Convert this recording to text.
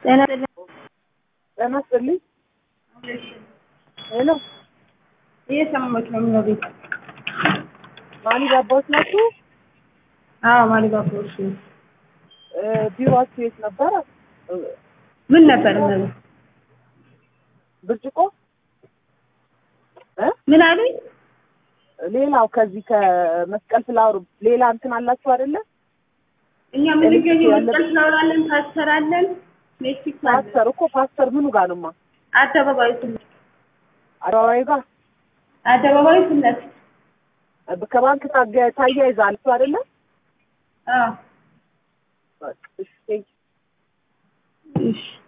ጤና ጤና ይስጥልኝ። ሄሎ እየሰማሁሽ ነው። ምን ቤት? ማሊ ባባዎች ናችሁ? አዎ ማሊ ባባዎች ነው። እ ቢሮአችሁ የት ነበረ? እ ምን ነበር ነው? ብርጭቆ እ ምን አሉኝ? ሌላው ከዚህ ከመስቀል ፍላወር ሌላ እንትን አላችሁ አይደለ? እኛ የምንገኘው መስቀል ፍላወር አለን፣ ፓስተር አለን፣ ሜክሲኮ አለን። ፓስተር እኮ ፓስተር ምኑ ጋር ነውማ? አደባባዩ ፊት ለፊት አደባባዩ ጋር አደባባዩ ፊት ለፊት እ ከባንክ ታገ- ታያይዛላችሁ አይደለ? አዎ በቃ እሺ ቴንኪው። እሺ